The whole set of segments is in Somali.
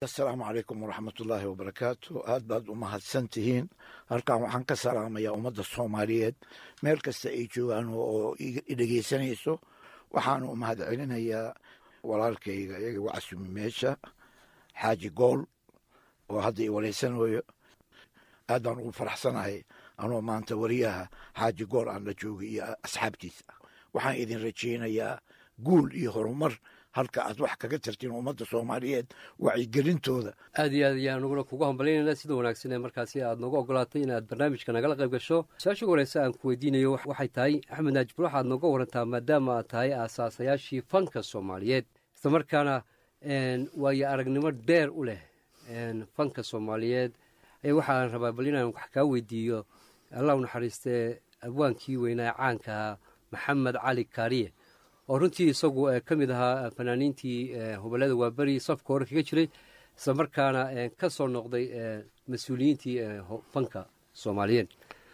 asalaamu calaykum waraxmatullaahi wabarakaatu aad baad u mahadsan tihiin halkan waxaan ka salaamayaa ummadda soomaaliyeed meel kasta ay joogaan oo i dhegeysanayso waxaanu u mahad celinayaa walaalkayga iyaga wacasumi meesha xaaji gool oo hadda i walaysanayo aad baan ugu faraxsanahay anoo maanta wariyaha xaaji gool aan la joogay iyo asxaabtiisa waxaan idin rajaynayaa guul iyo horumar halka aad wax kaga tartiin ummadda soomaaliyeed wacyigelintooda aad iyo aad ayaan anuguna kugu hambalyaynayna sida wanaagsan ee markaasi aad nooga ogolaatay inaad barnaamijka nagala qayb gasho su-aasha ugu horeysa aan ku weydiinayo waxay tahay axmed naajibur waxaad nooga warantaa maadaama aad tahay aasaasayaashii fanka soomaaliyeed isla markaana waayo aragnimo dheer u leh fanka soomaaliyeed waxaan rabaa bal inaan wax kaa weydiiyo allah u naxariistee abwaankii weynaa caankaha maxamed cali kaariye oo runtii isagu ka mid ahaa fanaaniintii hubalada waaberi safka hore kaga jiray isla markaana ka soo noqday mas-uuliyiintii fanka soomaaliyeed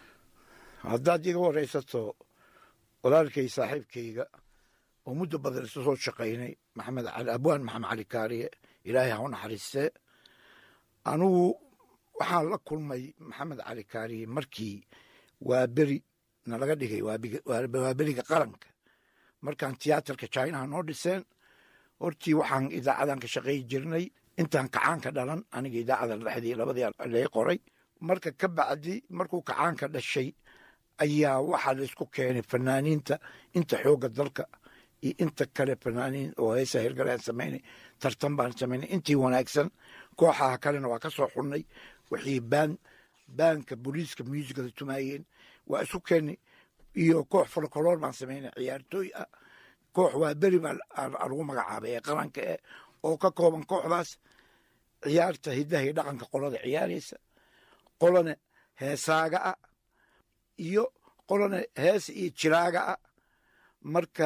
haddaad iga waraysato walaalkay saaxiibkayga oo muddo badan isu soo shaqaynay maxamed cali abwaan maxamed cali kaariye ilaahay ha u naxariistee anugu waxaan la kulmay maxamed cali kaariye markii waa beri nalaga dhigay waa beriga qaranka markaan tiyaatarka jinaha noo dhiseen hortii waxaan idaacadan ka shaqey jirnay intaan kacaanka dhalan aniga idaacada dhexdii labadii lee qoray marka ka bacdi markuu kacaanka dhashay ayaa waxaa laysku keenay fanaaniinta inta xooga dalka iyo inta kale fanaaniin oo heesa hirgaleen samaynay tartan baan samaynay intii wanaagsan kooxaha kalena waa ka soo xunnay wixii baan baanka booliiska muusikada tumaayeen waa isu keenay iyo koox folokoloor baan samaynay ciyaartooy ah koox waa beri baa lagu magacaabay ee qaranka eh oo ka kooban kooxdaas ciyaarta hiddaha iyo dhaqanka qolada ciyaaraysa qolana heesaaga ah iyo qolana heesa iyo jiraaga ah marka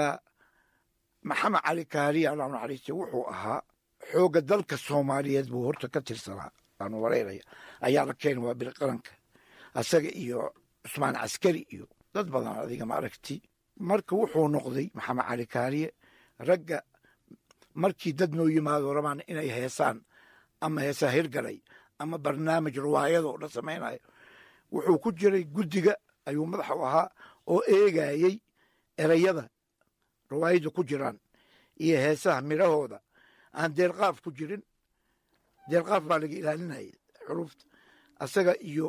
maxamed cali kaariya allah naxariiste wuxuu ahaa xoogga dalka soomaaliyeed buu horta ka tirsanaa aanu waraynaya ayaa la keenay waa beri qaranka asaga iyo cusmaan caskari iyo dad badan adiga ma aragti marka wuxuu noqday maxamed cali kaariye ragga markii dad noo yimaado rabaan inay heesaan ama heesaa hirgalay ama barnaamij riwaayadoo dhan samaynayo wuxuu ku jiray guddiga ayuu madaxa u ahaa oo eegayey erayada riwaayadda ku jiraan iyo heesaha midhahooda aan deelqaaf ku jirin deelqaaf baa laga ilaalinayay xuruufta asaga iyo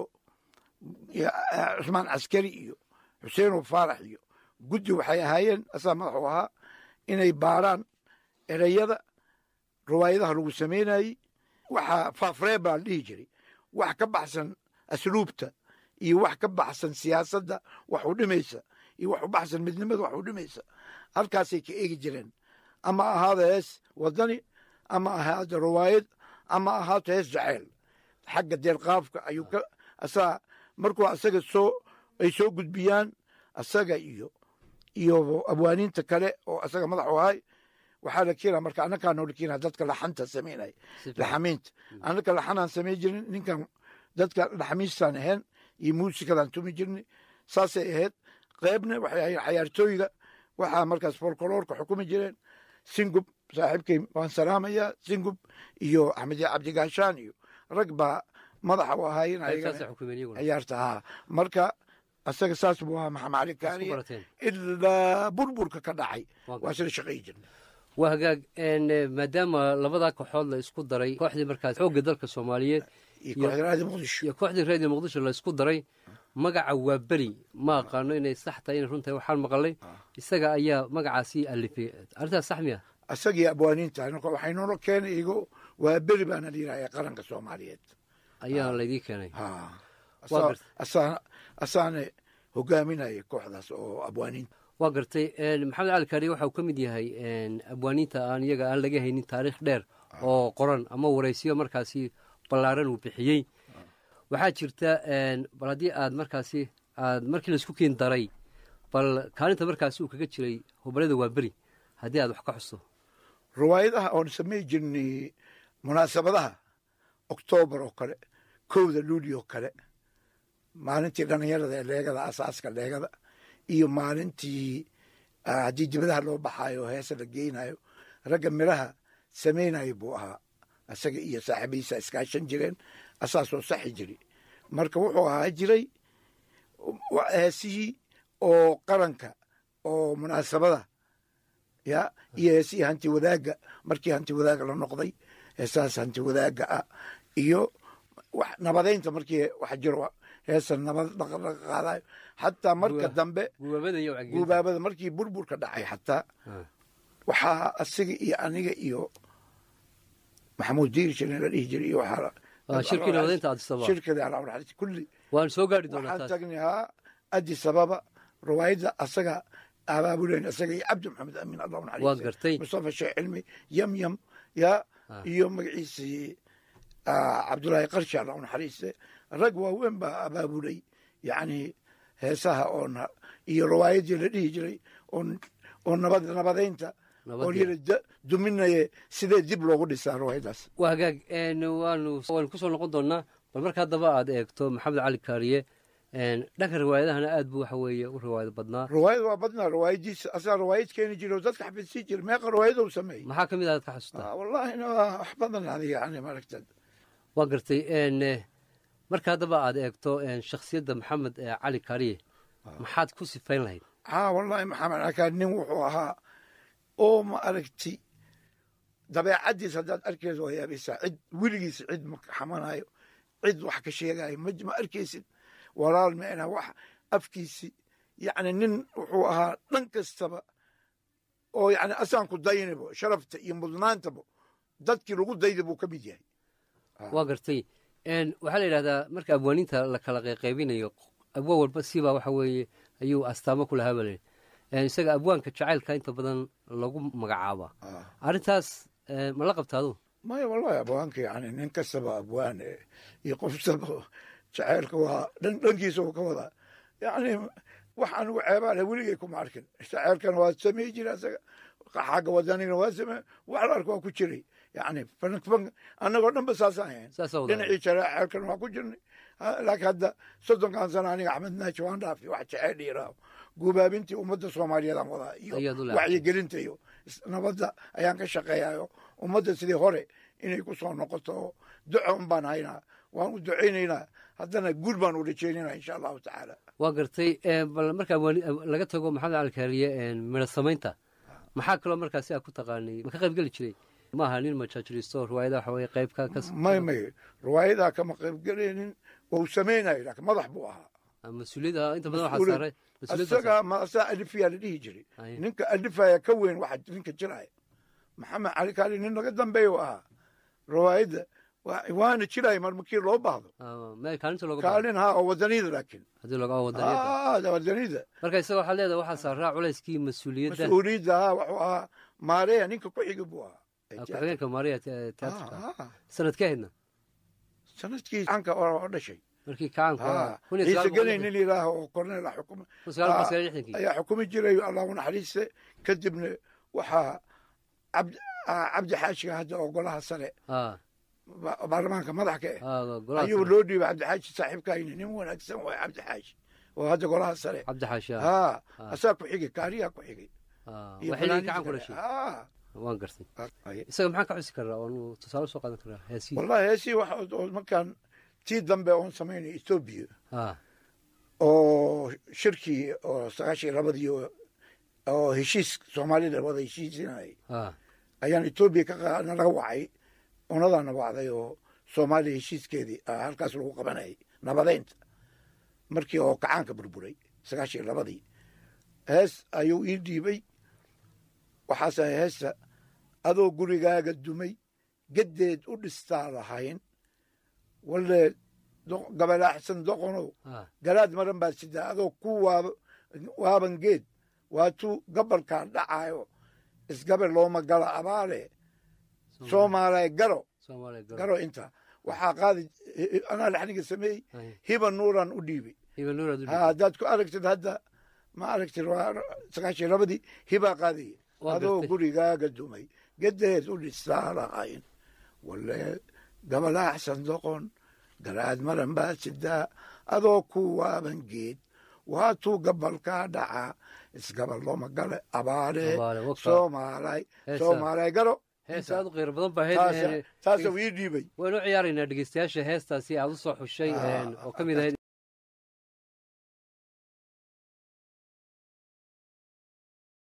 cusmaan caskari iyo xuseenow faarax iyo guddi waxay ahaayeen asaa madaxu ahaa inay baaraan ereyada riwaayadaha lagu samaynayey waxaa faafree baa la dhihi jiray wax ka baxsan asluubta iyo wax ka baxsan siyaasadda wax u dhimaysa iyo wax u baxsan midnimada wax u dhimaysa halkaasay ka eegi jireen ama ahaada hees wadani ama ahaada riwaayad ama ahaato hees jaceyl xagga deelqaafka ayuu ka asaa markuu asaga soo ay soo gudbiyaan asaga iyo iyo abwaaniinta kale oo asaga madax u ahay waxaa la keenaa marka annakaa noola keenaa dadka laxanta samaynaya laxamiinta annaka laxanaan samayn jirin ninkan dadka laxamiistaan ahayn iyo muusikadaan tumi jirnay saasay ahayd qeybna waxay ahayn cayaartooyga waxaa markaas folkoloorka xukumi jireen singub saaxiibkay waan salaamayaa singub iyo axmed cabdigaashaan iyo rag baa madaxa u ahaayeen ciyaarta haa marka asaga saas buu ahaa maxamed cali kaariye ilaa burburka ka dhacay waa sida shaqayi jirna waa hagaag maadaama labadaa kooxood la isku daray kooxdii markaas xoogga dalka soomaaliyeed iyo kooxda raadi muqdisho iyo kooxdii raadiyo muqdisho la isku daray magaca waa beri ma aqaano inay sax tahay inay runtahay waxaan maqalay isaga ayaa magacaasii alifay arrintaas sax miya asagii abwaaniinta waxay noola keenay igo waa beri baana la yidhahaya qaranka soomaaliyeed ayaa laydii keenay asaana hogaaminaya kooxdaas oo abwaaniinta waa gartay maxamed cali kaariye waxa uu ka mid yahay abwaaniinta aan iyaga aan laga haynin taariikh dheer oo qoran ama waraysiyo markaasi ballaaran uu bixiyey waxaa jirta bal haddii aad markaasi aad markii laisku keen daray bal kaalinta markaasi uu kaga jiray hubalada waa beri haddii aad wax ka xusto riwaayadaha oon samay jirnay munaasabadaha oktoobar oo kale kowda luuli oo kale maalintii dhallinyarada ee leegada asaaska leegada iyo maalintii haddii dibadaha loo baxaayo heesa la geynayo ragga midhaha samaynayo buu ahaa asaga iyo saaxiibadiisa iskaashan jireen asaasoo saxi jiri marka wuxuu ahaa jiray heesihii oo qaranka oo munaasabada ya iyo heesihii hanti wadaagga markii hanti wadaagga la noqday heesahaas hanti wadaagga ah iyo nabadaynta markii wax jiro heesa nabad dhaqdhaqa qaadayo xataa marka dambe guubaabada markii burburka dhacay xataa waxaa asiga iyo aniga iyo maxamuud diiri jirin la dhihi jiray iyo waxaa shirkii nabadaynta adisababa shirkada alaa kulli waan soo gaari doonaa waxaan taas tagnay haa addis ababa riwaayadda asaga abaabuleen asaga iyo cabdi maxamed amiin allahu waad naxariis gartay mustafa sheekh cilmi yam yam ya iyo magaciisii cabdullaahi qarshi allahu naxariiste rag waaweyn baa abaabulay yacni heesaha oona iyo riwaayadii la dhihi jiray oon oo nabad nabadaynta oo Nabadii. yiri da- duminaye sidee dib loogu dhisaa riwaayadaas waa hagaag een, waanu waanu kusoo noqon doonaa bal marka haddaba aad eegto maxamed cali kaariye een, dhanka riwaayadahana aad buu waxa weeye u riwaayad badnaa riwaayad waa badnaa riwaayadiisa asaa riwaayad keeni jiray oo dadka xafidsii jiray meeqa riwaayadou sameeyey maxaa ka mid aad ka xasuustaa Ah, wallahina waa wax badan adiga yani maaragta waa gartay een, eh, marka haddaba aad eegto een, shakhsiyadda maxamed eh, cali kaariye maxaad ku sifayn lahayd haa wallahi maxamed akaa nin wuxuu ahaa oo ma aragti dabeecaddiis haddaad arkayso waa yaabaysaa cid weligiis cid ma xamanayo cid wax ka sheegayo ma ma arkaysid walaal meena wax afkiisi yacni nin wuxuu ahaa dhan kastaba oo yacni asaan ku daynabo sharafta iyo mudnaantaba dadkii lagu dayda buu ka mid yahay waa gartay een, waxaa la yidhahdaa marka abwaaniinta la kala qayqaybinayo abwaan walba sibaa waxa weeye ayuu astaamo ku lahaa baa layidhi Een, isaga abwaanka jacaylka inta badan lagu magacaaba Ah. arrintaas eh, ma la qabta adu maya wallahi abwaanka yani nin kastaba abwaan eh, iyo qof kastaba jaceylka waa dhan dhankiisa uu ka wadaa yani wax anigu ceebaa leh weligay kuma arkin jaceylkana waa samey jira isaga xagga wadanina waa samey wax la arka waa ku jiray yani fan fan annagoo dhan ba saasaan ahayn Saasa wada. dhinacii jaceylkana waa ku jirnay Ha, laakiin hadda soddonkan sano aniga axmed naaji waan dhaafi wax jaceyl dhiiraaho guubaabintii ummadda soomaaliyeedaan wadaa iyo Ayaad u leexatay. wacyigelinta iyo is- nabadda ayaan ka shaqeeyayo ummadda sidii hore inay ku soo noqoto oo duco un baan haynaa waan u ducaynaynaa haddana guul baan u rajaynayna insha allahu tacaala waa gartay eh, bal marka abwaani- ab- laga tago maxamed cali kaariye een, midho samaynta maxaa kaloo markaasi aa ku taqaanay ma ka qayb geli jiray maaha nin majaajiristo riwaayada waxa weye qayb ka kas may may riwaayadaa kama qaybgelaynin wau samaynayo laakiin madax buu ahaa mas-uuliyadda inta badan waxaa Mas-uuliyad. saaray mas-uuliyadda isaga ma asaa alifiyaa la dhihi jiray Aye. ninka alifaya ka weyn waxa ninka jiraya maxamed cali kaali nin naga dambeeya u ahaa riwaayadda waa- waana jiraya mar markii loo baahdo Ah, meel kaalinta looga baahdo kaalin haa oo wadaniyada laakiin haddii looga wadaniyada Ah, wadaniyada marka isaga waxaa leedahay waxaa saaraa culayskii mas-uuliyadda mas-uuliyadda haa wuxuu ahaa maareya ninka ku xiga buu ahaa ah, ku-xigeenka maariya te- teatrka Ah, ah. sanadkee haydna sanadkii canka oo dhashay markii kacaanku Ah, kun iyo ciise sagaal gelay boqol nin ilaaha oo korneel ah xukuma kun sagaal boqol Ah, sagaal iyo lixdankii ayaa xukumi jiray allahu naxariiste kadibna waxaa cabdi ah, cabdi xaashiga hadda oo golaha sare ah ba- baarlamaanka madax ka ah ah golaha ayuu sare. loo dhiibay cabdixaashi saaxiibkayni nin wanaagsan waay cabdixaashi oo hadda golaha sare cabdi xaashi ah haa Ah. asaa ku xigay kaariyaa ku xigay ah, iyo waa xilligii fanaaniinta kacaanku kale. dhashay Ah, waan gartay aye. isaga maxaan ka xusi karaa oonu tusaale soo qaadan karaa heesii wallahi heesii waxa oo markaan tii dambe oon samaynay etoobiya ah oo shirkii oo sagaashan iyo labadii oo- oo heshiis soomaalida wada heshiisinayay ah ayaan etoobiya ka qa- nalaga wacay unadaana wacday oo soomaaliya heshiiskeedii ah, halkaas lagu qabanayay nabadeynta markii oo kacaanka burburay sagaashan iyo labadii hees ayuu ii dhiibay waxaas ahay heesta adoo gurigaaga dumay geddeed u dhistaa lahayn walle do- gabalaaxsan doqonow ah garaad maran baad sidaa adoo ku waaba waaban geed waatuu gabalkaa dhacaayo isgabar looma gala abaale soomaaliya garo soomaaliya garo garo inta waxaa qaadi anaa laxniga sameeyey Aye. hiba nuuran u dhiibay iba nuuraad u Ha, haddaad ku aragtid hadda ma aragtid waa sagaashan labadii hibaa qaadaya Waa adoo gartay. gurigaaga dumay gedeed u dhistaa lahayn walle gabalaaxsan doqon garaad maran baad sidaa adoo ku waaban geed waatuu gabalkaa dhacaa isgabal looma gale abaale Abaale, waka. soomaalay Heesa. soomaalay garo hees aad u qiiro badan baa hees taasa taasa ii dhiibay waynu ciyaaraynaa dhegeystayaasha heestaasi aad u soo xushay oo ka mid ahayd